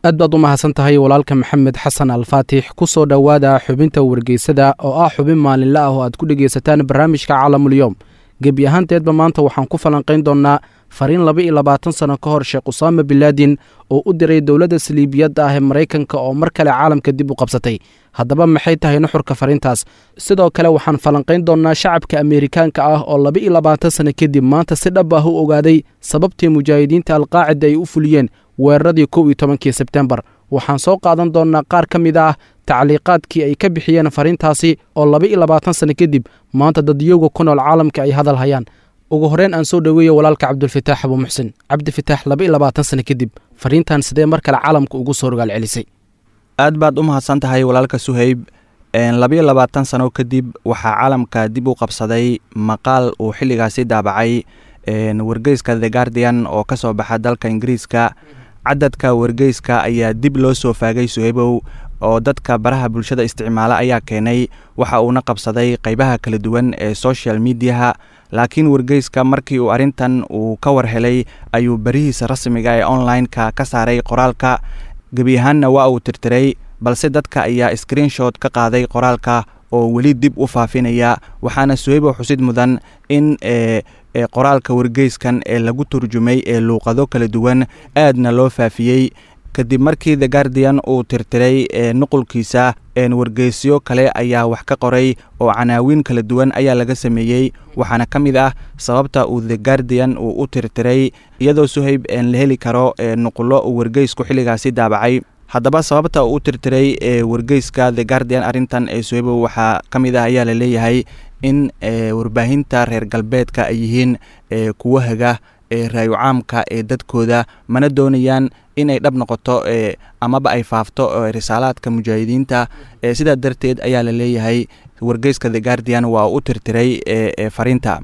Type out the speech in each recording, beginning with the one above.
aad baad u mahadsan tahay walaalka maxamed xasan alfaatix ku soo dhowaada xubinta wargeysada oo ah xubin maalinle ah oo aad ku dhegaysataan barnaamijka caalamulyoom gebi ahaanteedba maanta waxaan ku falanqayn doonnaa fariin laba iyo labaatan sano ka hor sheekh usaama bilaadin oo u diray dowladda saliibiyadda ah ee maraykanka oo mar kale caalamka dib u qabsatay haddaba maxay tahay nuxurka fariintaas sidoo kale waxaan falanqayn doonnaa shacabka ameerikaanka ah oo laba iyo labaatan sano kadib maanta si dhab ah u ogaaday sababtii mujaahidiinta alqaacida ay u fuliyeen weeraradii kow iyo tobankii sebtembar waxaan soo qaadan doonnaa qaar ka mid ah tacliiqaadkii ay ka bixiyeen fariintaasi oo laba iyo labaatan sano kadib maanta dadyowga ku nool caalamka ay hadal hayaan ugu horreyn aan soo dhoweeya walaalka cabdulfataax abuu muxsin cabdifitaax laba iyo labaatan sano kadib fariintan sidee mar kale caalamka ugu soo rogaal celisay aad baad u mahadsan tahay walaalka suhayb labayo labaatan sano kadib waxaa caalamka dib u qabsaday maqaal uu xilligaasi daabacay wargeyska the guardian oo ka soo baxa dalka ingiriiska cadadka wargeyska ayaa dib loo soo faagay suhaybow oo dadka baraha bulshada isticmaala ayaa keenay waxa uuna qabsaday qeybaha kala duwan ee social mediaha laakiin wargeyska markii uu arrintan uu ka war helay ayuu berihiisa rasmiga ee online-ka ka saaray qoraalka gebi ahaanna waa uu tirtiray balse dadka ayaa screenshot ka qaaday qoraalka oo weli dib u faafinaya waxaana suhaybo xusid mudan in qoraalka wargeyskan ee lagu turjumay ee luuqado kala duwan aadna loo faafiyey kadib markii the guardian uu tirtiray nuqulkiisa wargeysyo kale ayaa wax ka qoray oo canaawiin kala duwan ayaa laga sameeyey waxaana ka mid ah sababta uu the guardian uu u tirtiray iyadoo suhayb la heli karo nuqulo uu wargeysku xilligaasi daabacay haddaba sababta uu u tirtiray wargeyska the guardian arrintan ee suhaybo waxaa ka mid ah ayaa la leeyahay in warbaahinta reer galbeedka ay yihiin kuwo haga raayo caamka ee dadkooda mana doonayaan inay dhab noqoto amaba ay faafto risaalaadka mujaahidiinta sidaa darteed ayaa la leeyahay wargeyska the guardian waa u tirtiray fariinta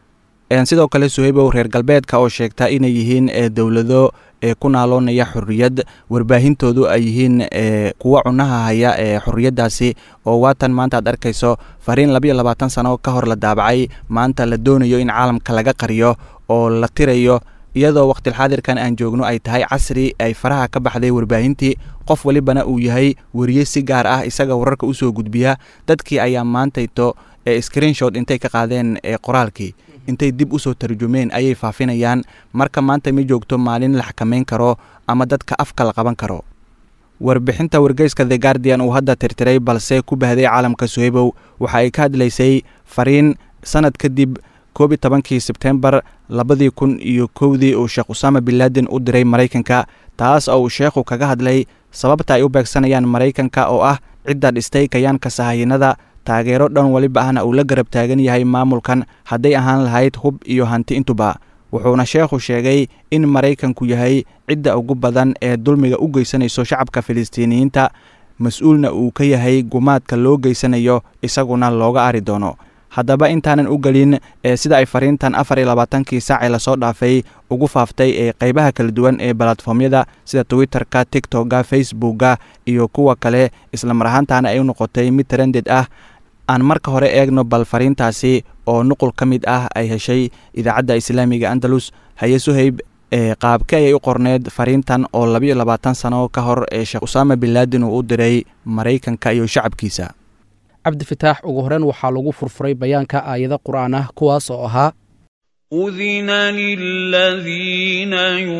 sidoo kale suhaybow reer galbeedka oo sheegta inay yihiin dowlado ku naaloonaya xorriyad warbaahintoodu ay yihiin kuwa cunaha haya ee xorriyaddaasi oo waatan maanta aad arkayso fariin labayo labaatan sano ka hor la daabacay maanta la doonayo in caalamka laga qariyo oo la tirayo iyadoo waqtilxaadirkan aan joogno ay tahay casri ay faraha ka baxday warbaahintii qof welibana uu yahay weriye si gaar ah isaga wararka usoo gudbiya dadkii ayaa maantayto screenshot intay ka qaadeen qoraalkii intay dib usoo tarjumeen ayay faafinayaan marka maanta ma joogto maalin la xakameyn karo ama dadka afka la qaban karo warbixinta wargeyska the guardian uu hadda tirtiray balse ku bahday caalamka suhaybow waxa ay ka hadlaysay fariin sanad kadib koob iyo tobankii sebtembar labadii kun iyo kowdii uu sheekh usaama binlaadin u diray maraykanka taas oo uu sheekhu kaga hadlay sababta ay u beegsanayaan maraykanka oo ah cidda dhistay kayaanka sahayanada taageero dhan weliba ahna uu la garab taagan yahay maamulkan hadday ahaan lahayd hub iyo hanti intuba wuxuuna sheekhu sheegay in maraykanku yahay cidda ugu badan ee dulmiga u geysanayso shacabka filistiiniyiinta mas-uulna uu ka yahay gumaadka loo geysanayo isaguna looga ari doono haddaba intaanan u gelin sida ay fariintan afar iyo labaatankii saacee lasoo dhaafay ugu faaftay ee qeybaha kala duwan ee balatformyada sida twitterka tiktoka facebooka iyo kuwa kale islamar ahaantaana ay u noqotay mid trended ah aan marka hore eegno bal fariintaasi oo nuqul ka mid ah ay heshay idaacadda islaamiga andalus haye suhayb qaabke ayay u qorneed fariintan oo labayo labaatan sano ka hor ee sheekh usaama binlaadin uu u diray maraykanka iyo shacabkiisa cabdifitaax ugu horreyn waxaa lagu furfuray bayaanka aayado qur'aan ah kuwaas oo ahaa أذن للذين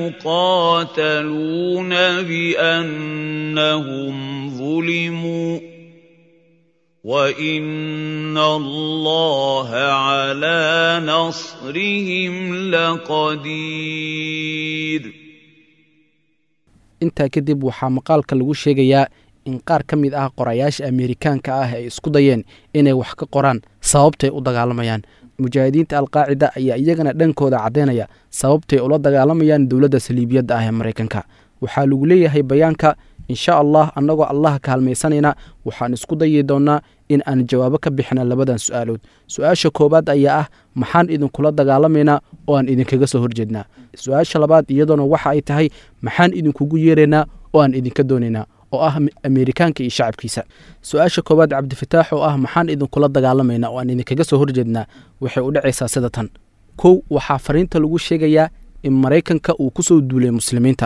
يقاتلون بأنهم ظلموا وإن الله على نصرهم لقدير intaa kadib waxaa maqaalka lagu sheegayaa in qaar ka mid ah qorayaasha ameerikaanka ah ay isku dayeen inay wax ka qoraan sababtay u dagaalamayaan mujaahidiinta alqaacida ayaa iyagana dhankooda caddaynaya sababtay ula dagaalamayaan dowladda saliibiyadda ah ee maraykanka waxaa lagu leeyahay bayaanka insha allah annagoo allaha kaalmaysanayna waxaan isku dayi doonnaa in aan jawaabo ka bixina labadan su-aalood su-aasha koowaad ayaa ah maxaan idinkula dagaalamaynaa oo aan idinkaga soo horjeednaa su-aasha labaad iyadoona waxa ay tahay maxaan idinkugu yeeraynaa oo aan idinka doonaynaa oo ah ameerikaanka iyo shacabkiisa su-aasha koowaad cabdifataax oo ah maxaan idinkula dagaalamaynaa oo aan idinkaga soo horjeednaa waxay u dhacaysaa sida tan kow waxaa fariinta lagu sheegayaa in maraykanka uu ku soo duulay muslimiinta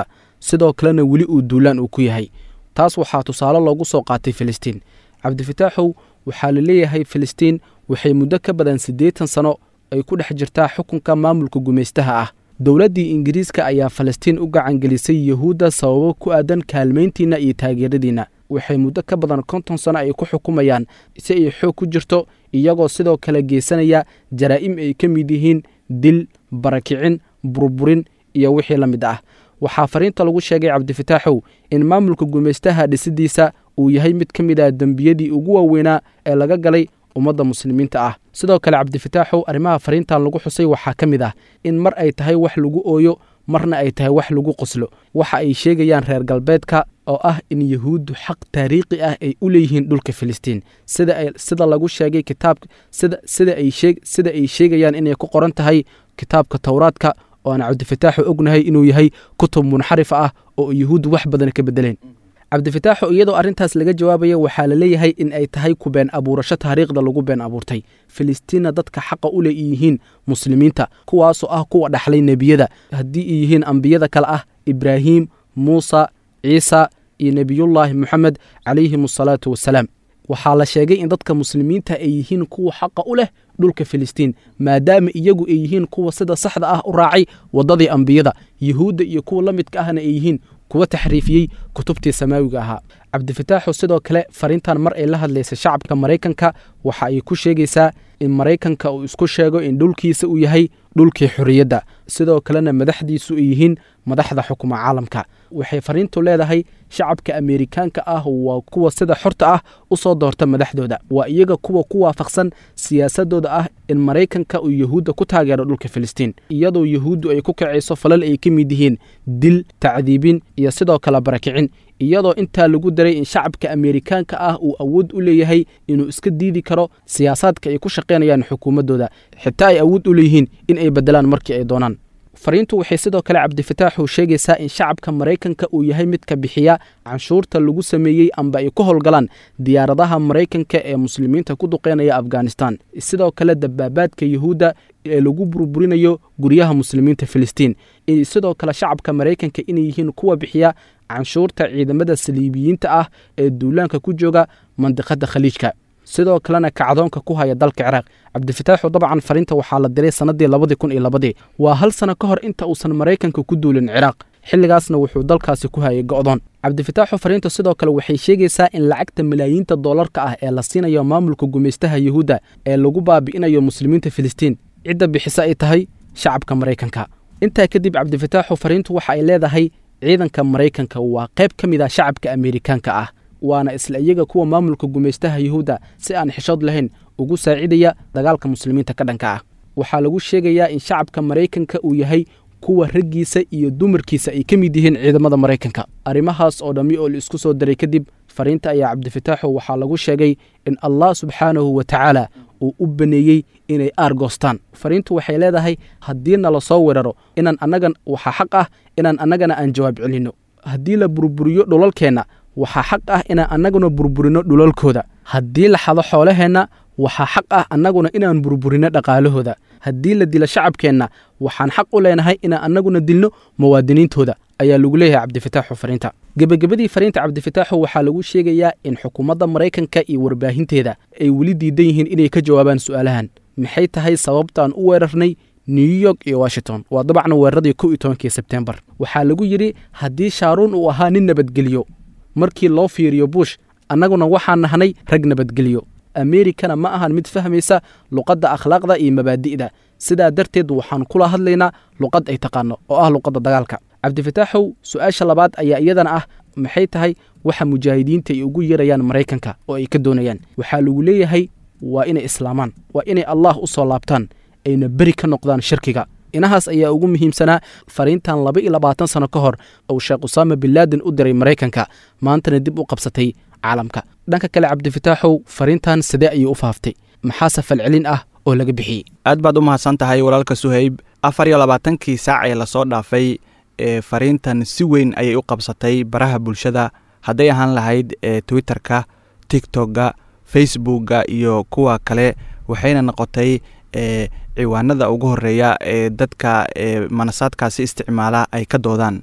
sidoo kalena weli uu duulaan uu ku yahay taas waxaa tusaale loogu soo qaatay filistiin cabdifataaxow waxaa la leeyahay filistiin waxay muddo ka badan siddeetan sano ay ku dhex jirtaa xukunka maamulka gumaystaha ah dowladdii ingiriiska ayaa falastiin u gacangelisay yuhuudda sababo ku aadan kaalmayntiinna iyo taageeradiinna waxay muddo ka badan konton sano ay ku xukumayaan si ay xoog ku jirto iyagoo sidoo kale geysanaya jaraa'im ay ka mid yihiin dil barakicin burburin iyo wixii la mid ah waxaa fariinta lagu sheegay cabdifataaxow in maamulka gumaystaha dhisidiisa uu yahay mid ka mid ah dembiyadii ugu waaweynaa ee laga galay ummadda muslimiinta ah sidoo kale cabdifataaxow arrimaha fariintan lagu xusay waxaa ka mid ah in mar ay tahay wax lagu ooyo marna ay tahay wax lagu qoslo waxa ay sheegayaan reer galbeedka oo ah in yuhuuddu xaq taariikhi ah ay u leeyihiin dhulka filistiin sida lagu sheegay kitaabka sida ay sheegayaan inay ku qoran tahay kitaabka towraadka oo aan cabdifataaxu ognahay inuu yahay kutub munxarifa ah oo yuhuuddu wax badan ka bedeleen cabdifataaxu iyadoo arrintaas laga jawaabaya waxaa la leeyahay in ay tahay ku been abuurasho taariikhda lagu been abuurtay filistiinna dadka xaqa u leeyihiin muslimiinta kuwaasoo ah kuwa dhaxlay nebiyada haddii ay yihiin ambiyada kale ah ibraahiim muusa ciisa iyo nebiyullaahi moxamed calayhim asalaatu wassalaam waxaa la sheegay in dadka muslimiinta ay yihiin kuwa xaqa u leh dhulka filistiin maadaama iyagu ay yihiin kuwa sida saxda ah u raacay waddadii ambiyada yuhuudda iyo kuwa la midka ahna ay yihiin kuwa taxriifiyey kutubtii samaawiga ahaa cabdifataaxu sidoo kale fariintan mar ay la hadlaysa shacabka maraykanka waxa ay ku sheegaysaa in maraykanka uu isku sheego in dhulkiisa uu yahay dhulkii xorriyadda sidoo kalena madaxdiisu ay yihiin madaxda xukuma caalamka waxay fariintu leedahay shacabka ameerikaanka ah waa kuwa sida xorta ah u soo doorta madaxdooda waa iyaga kuwa ku waafaqsan siyaasadooda ah in maraykanka uu yuhuudda ku taageero dhulka filistiin iyadoo yuhuuddu ay ku kacayso falal ay ka mid yihiin dil tacdiibin iyo sidoo kale barakicin iyadoo intaa lagu daray in shacabka ameerikaanka ah uu awood u leeyahay inuu iska diidi karo siyaasaadka ay ku shaqaynayaan xukuumaddooda xitaa ay awood u leeyihiin in ay beddelaan markii ay doonaan fariintu waxay sidoo kale cabdifataaxu sheegaysaa in shacabka maraykanka uu yahay midka bixiya canshuurta lagu sameeyey amba ay ku howlgalaan diyaaradaha maraykanka ee muslimiinta ku duqeynaya afghanistan sidoo kale dabaabaadka yuhuudda ee lagu burburinayo guryaha muslimiinta filistiin sidoo kale shacabka maraykanka inay yihiin kuwa bixiya canshuurta ciidamada saliibiyiinta ah ee duulaanka ku jooga mandiqada khaliijka sidoo kalena kacdoonka ku haya dalka ciraaq cabdifataaxu dabcan fariinta waxaa la diray sannadii labadii kun iyo labadii waa hal sano ka hor inta uusan maraykanka ku duulin ciraaq xilligaasna wuxuu dalkaasi ku hayay go'doon cabdifataaxu fariintu sidoo kale waxay sheegaysaa in lacagta malaayiinta doolarka ah ee la siinayo maamulka gumaystaha yuhuudda ee lagu baabi'inayo muslimiinta filistiin cidda bixisa ay tahay shacabka maraykanka intaa kadib cabdifataaxu fariintu waxa ay leedahay ciidanka maraykanka waa qayb ka mid ah shacabka ameerikaanka ah waana isla iyaga kuwa maamulka gumaystaha yuhuudda si aan xishood lahayn ugu saacidaya dagaalka muslimiinta ka dhanka ah waxaa lagu sheegayaa in shacabka maraykanka uu yahay kuwa raggiisa iyo dumarkiisa ay ka mid yihiin ciidamada maraykanka arrimahaas oo dhammi oo la isku soo daray kadib fariinta ayaa cabdifataaxu waxaa lagu sheegay in allah subxaanahu wa tacaala uu u baneeyey inay aargoostaan fariintu waxay leedahay haddii nala soo weeraro inaan annagan waxaa xaq ah inaan annagana aan jawaab celinno haddii la burburiyo dhulalkeenna waxaa xaq ah inaan annaguna burburino dhulalkooda haddii la xado xoolaheenna waxaa xaq ah annaguna inaan burburino dhaqaalahooda haddii la dilo shacabkeenna waxaan xaq u leenahay inaan annaguna dilno muwaadiniintooda ayaa lagu leeyahay cabdifataaxu fariinta gebagabadii fariinta cabdifataaxu waxaa lagu sheegayaa in xukuumadda maraykanka iyo warbaahinteeda ay weli diidan yihiin inay ka jawaabaan su'aalahan maxay tahay sababtaan u weerarnay new york iyo washington waa dabacna weeraradii kow iyo tobankii sebtembar waxaa lagu yidhi haddii shaaruun uu ahaa nin nabadgelyo markii loo fiiriyo bush annaguna waxaan nahnay rag nabadgelyo ameerikana ma ahan mid fahmaysa luqadda akhlaaqda iyo mabaadi'da sidaa darteed waxaan kula hadlaynaa luqad ay taqaano oo ah luqadda dagaalka cabdifataaxow su-aasha labaad ayaa iyadana ah maxay tahay waxa mujaahidiinta ay ugu yeerayaan maraykanka oo ay ka doonayaan waxaa lagu leeyahay waa inay islaamaan waa inay allah u soo laabtaan ayna beri ka noqdaan shirkiga inahaas ayaa ugu muhiimsanaa fariintan laba iyo labaatan sano ka hor uu sheekh usaama binlaaden u diray maraykanka maantana dib u qabsatay caalamka dhanka kale cabdifataaxow fariintan sidee ayuu u faaftay maxaase falcelin ah oo laga bixiyey aad baad u mahadsan tahay walaalka suhayb afar iyo labaatankii saac ee lasoo dhaafay ee fariintan si weyn ayay u qabsatay baraha bulshada hadday ahaan lahayd ee twitterka tiktokga facebookga iyo kuwa kale waxayna noqotay e ciwaanada ugu horeeya ee dadka e manasaadkaasi isticmaala ay ka doodaan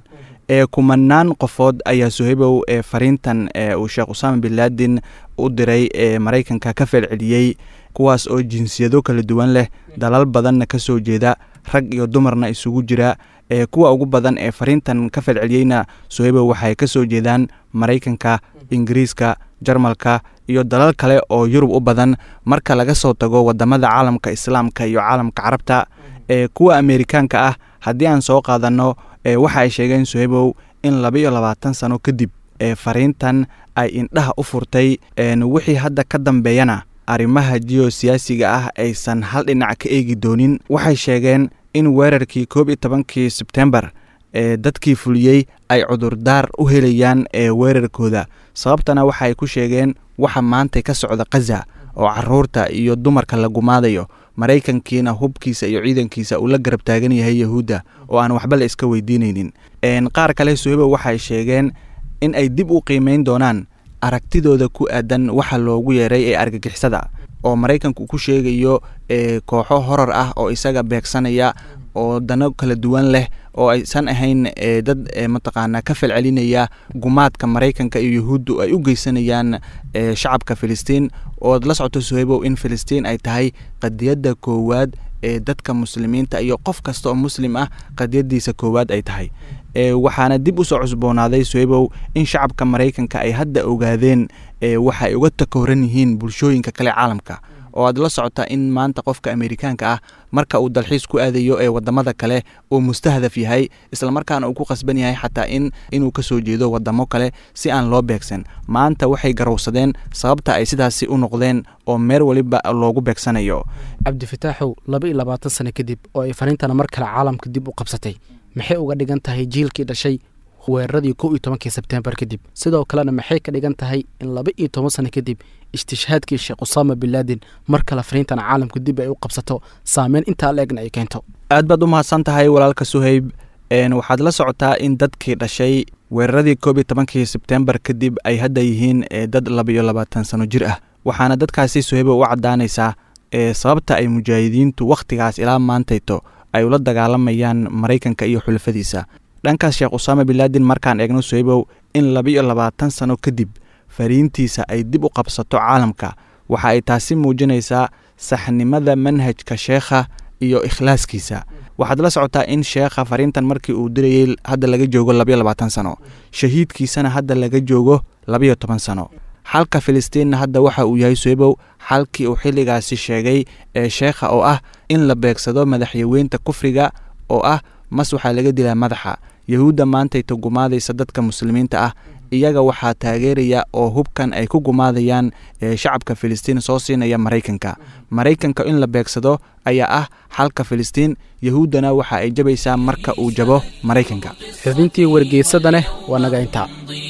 ee kumanaan qofood ayaa suhaybow ee fariintan ee uu sheekh usaama bin laadin u diray ee maraykanka ka falceliyey kuwaas oo jinsiyado kala duwan leh dalal badanna ka soo jeeda rag iyo dumarna isugu jira ee kuwa ugu badan ee fariintan ka falceliyeyna suhaybow waxay ka soo jeedaan maraykanka ingiriiska jarmalka iyo dalal kale oo yurub u badan marka laga soo tago wadamada caalamka islaamka iyo caalamka carabta ee kuwa ameerikaanka ah haddii aan soo qaadanno ee waxa ay sheegeen suhaybow in labaiyo labaatan sano kadib ee fariintan ay indhaha u furtay wixii hadda ka dambeeyana arrimaha jiyosiyaasiga ah aysan hal dhinac ka eegi doonin waxay sheegeen in weerarkii koob iyo tobankii sebtembar ee dadkii fuliyey ay cudurdaar u helayaan ee weerarkooda sababtana waxaay ku sheegeen waxa maanta ka socda khaza oo caruurta iyo dumarka la gumaadayo maraykankiina hubkiisa iyo ciidankiisa uu la garab taagan yahay yahuudda oo aan waxba la iska weydiinaynin qaar kale suhaybo waxay sheegeen in ay dib u qiimeyn doonaan aragtidooda ku aadan waxa loogu yeeray ee argagixisada oo maraykanku ku sheegayo kooxo horor ah oo isaga beegsanaya oo dano kala duwan leh oo aysan ahayn dad mataqaanaa ka falcelinaya gumaadka maraykanka iyo yahuuddu ay u geysanayaan shacabka filistiin ood la socoto suhaybow in filistiin ay tahay qadiyadda koowaad ee dadka muslimiinta iyo qof kasta oo muslim ah qadiyadiisa koowaad ay tahay waxaana dib usoo cusboonaaday suhaybow in shacabka maraykanka ay hadda ogaadeen waxa ay uga takooran yihiin bulshooyinka kale caalamka oo aad la socotaa in maanta qofka ameerikaanka ah marka uu dalxiis ku aadayo ee wadamada kale uu mustahdaf yahay islamarkaana uu ku qasban yahay xataa in inuu kasoo jeedo wadamo kale si aan loo beegsan maanta waxay garowsadeen sababta ay sidaasi u noqdeen oo meel weliba loogu beegsanayo cabdifataaxow laba iyo labaatan sano kadib oo ay fariintana mar kale caalamka dib u qabsatay maxay uga dhigan tahay jiilkii dhashay weeraradii kow iyo tobankii sebtembar kadib sidoo kalena maxay ka dhigan tahay in laba iyo toban sano kadib istishhaadkii sheekh usaama bin laadin mar kale fariintan caalamka dib ay u qabsato saameyn intaa la egna ay keento aad baad u mahadsan tahay walaalka suhayb waxaad la socotaa in dadkii dhashay weeraradii koob iyo tobankii sebtembar kadib ay hadda yihiin dad labaiyo labaatan sano jir ah waxaana dadkaasi suhayba u caddaanaysaa sababta ay mujaahidiintu wakhtigaas ilaa maantayto ay ula dagaalamayaan maraykanka iyo xulafadiisa dhankaas sheekh usaama bin laadin markaan eegno suhaybow in labaiyo labaatan sano kadib fariintiisa ay dib u qabsato caalamka waxa ay taasi muujinaysaa saxnimada manhajka sheekha iyo ikhlaaskiisa waxaad la socotaa in sheekha fariintan markii uu dirayey hadda laga joogo labaiyo labaatan sano shahiidkiisana hadda laga joogo labaiyo toban sano xalka filistiinna hadda waxa uu yahay suhaybow xalkii uu xilligaasi sheegay ee sheekha oo ah in la beegsado madaxyaweynta kufriga oo ah mas waxaa laga dilaa madaxa yahuudda maantayta gumaadaysa dadka muslimiinta ah iyaga waxaa taageeraya oo hubkan ay ku gumaadayaan shacabka filistiin soo siinaya maraykanka maraykanka in la beegsado ayaa ah xalka filistiin yahuuddana waxa ay jabaysaa marka uu jabo maraykanka xubintii wargeysadaneh waa naga intaa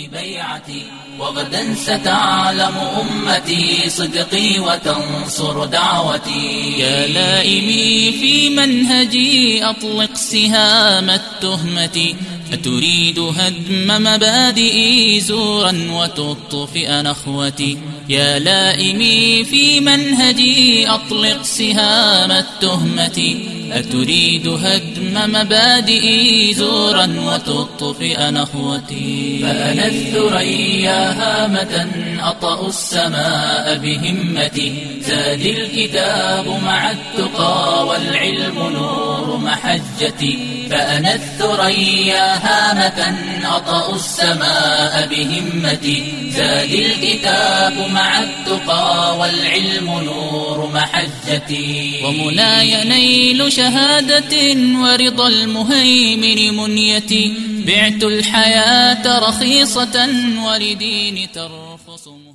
وغدا ستعلم أمتي صدقي وتنصر دعوتي يا لائمي في منهجي أطلق سهام التهمة أتريد هدم مبادئي زورا وتطفئ نخوتي يا لائمي في منهجي أطلق سهام التهمة أتريد هدم مبادئي زورا وتطفئ نخوتي فأنا الثريا هامة أطأ السماء بهمتي زاد الكتاب مع التقى والعلم نور محجتي فأنا الثريا هامة أطأ السماء بهمتي زاد الكتاب مع التقى والعلم نور محجتي ومناي نيل شهادة ورضا المهيمن منيتي بعت الحياة رخيصة ولدين ترخص